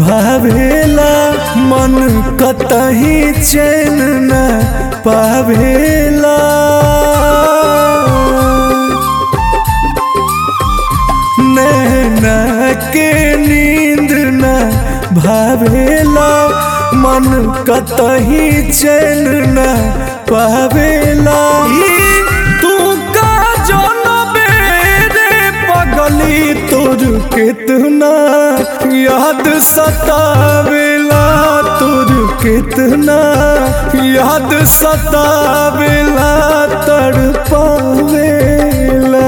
भावेला मन कतही चैन न पावेला नैना के नींद न भावेला मन कतही चैन न पावेला ई तू का जनबे रे पगली तोर कितना याद सतावेला तोर कितना याद सतावेला तड़पावेला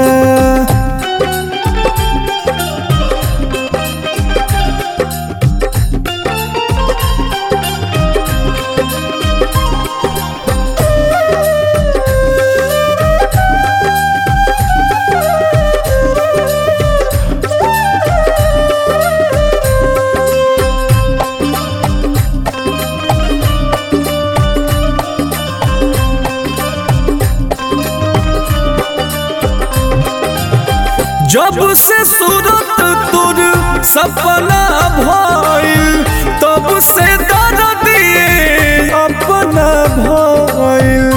जब से सूरत तुर सपना भइल तब से दर्द दिए अपना भइल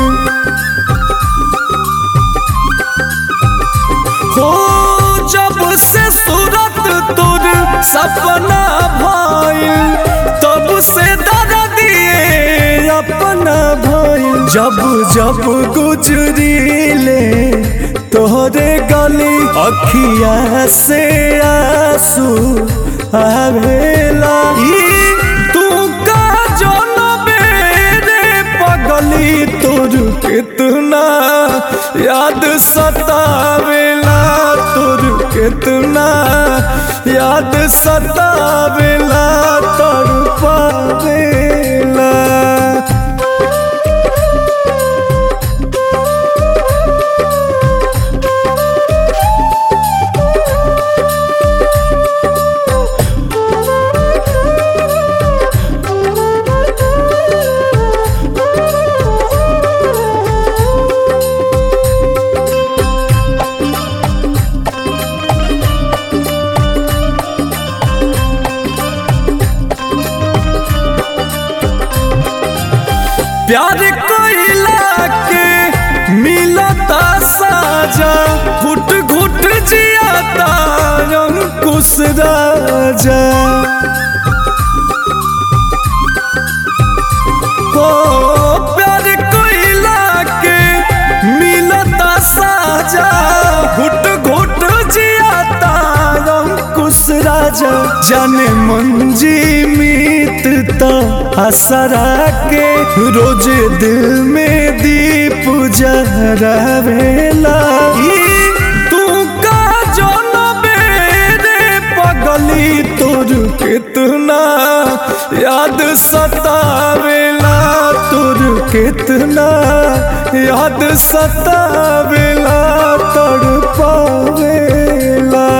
हो जब से सूरत तुर सपना भइल तब से दर्द दिए अपना भइल जब जब गुजरीले तोहरे गली अखिया से आंसू आवेला ई तू का जनबे रे पगली तोर कितना याद सतावेला तोर कितना याद सतावेला तड़पावेला प्यार कोइला के मिलता साजा घुट घुट जियाता अंकुश राजा हो प्यार कोइला के मिलता साजा घुट घुट जियाता अंकुश राजा जाने मंजी मीतता असरा के रोज दिल में दीप जहरावेला ई तू का जनबे रे पगली तोर कितना याद सतावेला तोर कितना याद सतावेला तड़पावेला